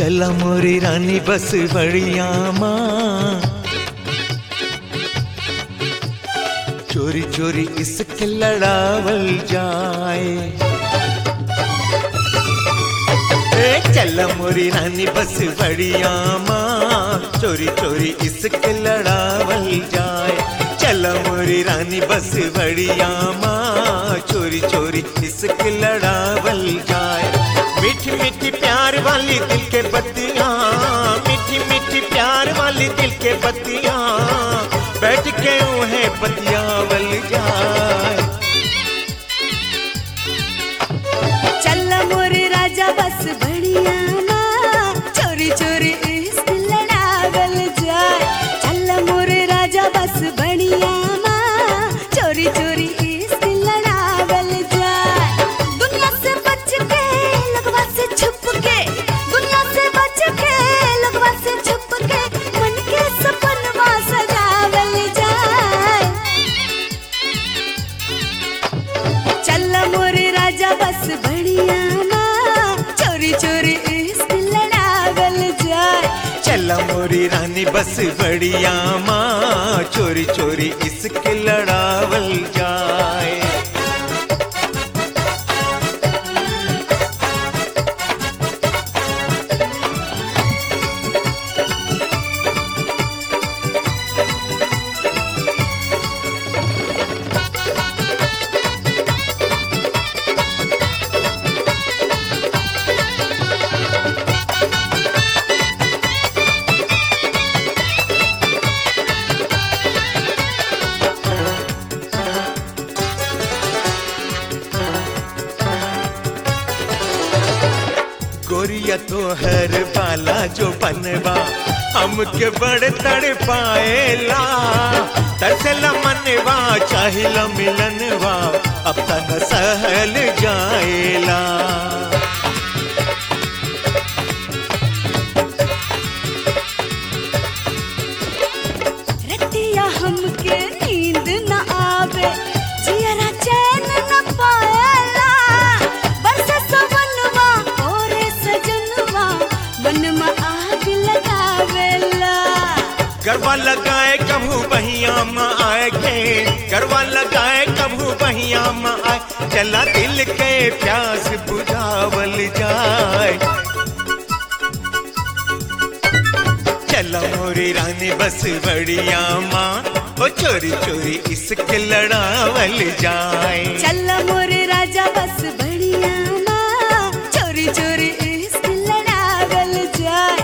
चला मोरी रानी बस बढ़िया माँ चोरी चोरी इसके लड़ावल जाए ए चल मोरी रानी बस बढ़िया माँ चोरी चोरी इसके लड़ावल जाए चल मोरी रानी बस बढ़िया माँ चोरी चोरी इसके लड़ावल जाए मीठी मीठी प्यार वाली दिल के बत्तियाँ मीठी मीठी प्यार वाली दिल के बत्तियाँ बैठ के उन्हें बतियावल जाए चल मोरे राजा बस बढ़िया ना चोरी चोरी इश्क लड़ावल जाए चल मोरे राजा बस बढ़िया ना चोरी चोरी इश्क लड़ावल जाए दुनिया से बच के लगवा से छुप के दुनिया से बच के लगवा से छुप के मन के सपनवा सजावल जाए चल मोरे राजा बस बढ़िया ना चोरी चोरी इश्क लड़ावल जाए चल मोरी रानी बस बढ़िया माँ चोरी चोरी इसके लड़ावल जाए गोरिया तो हर बाला जो बनवा हमके बड़ तड़ पाएला तरसला मनवा चाहिला मिलनवा अब तन सहल जाएला रतिया हमके नींद न आवे जियरा चैन न पाएला बरसे सवनवा ओरे सजनवा मन में आग लगावेला गरबा लगाए कभू बहिया में आए के गरबा लगाए कभू बहिया में आए चला दिल के प्यास बुझावल जाए चला मोरी रानी बस बढ़िया माँ ओ चोरी चोरी इसके लड़ावल जाए चल मोरे राजा बस बढ़िया ना चोरी चोरी इश्क लड़ावल जाए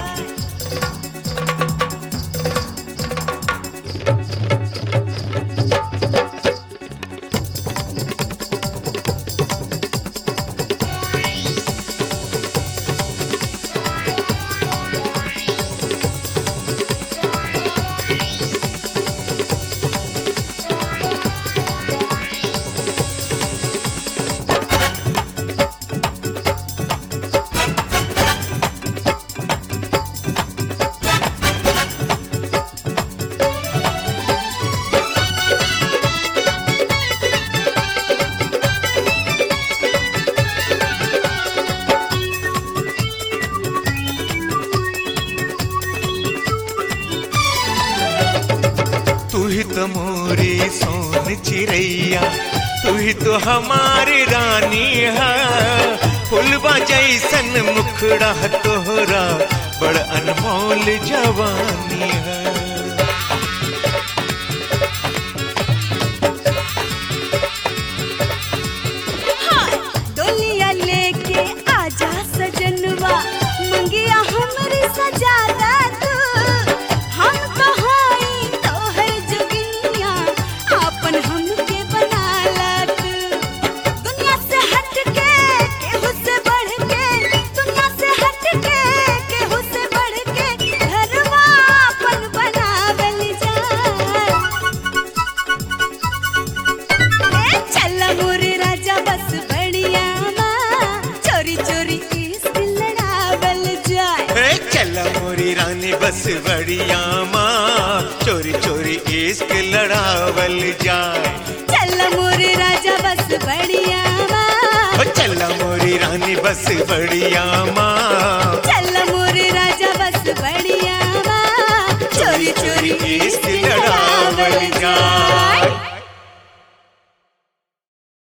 तू ही तो मोरी सोन चिड़ैया तू ही तो हमारी रानी है फुलवा जैसन मुखड़ा तोहरा बड़ अनमोल जवानी है डोलिया लेके आजा सजनवा मंगिया हमरी सजादा तू हम तो हाई तोहर जोगिनिया आपन हमके बनाला तू दुनिया से हट के केहू से बढ़ के दुनिया से हट के केहू से बढ़ के घरवा आपन बनावल जाए ए चल मोरे राजा बस बढ़िया माँ चोरी चोरी इश्क लड़ावल जाए ए चल मोरी रानी बस बढ़िया माँ चोरी चोरी इश्क लड़ावल जाए चल मोरे राजा बस बढ़िया माँ ओ चल मोरी रानी बस बढ़िया माँ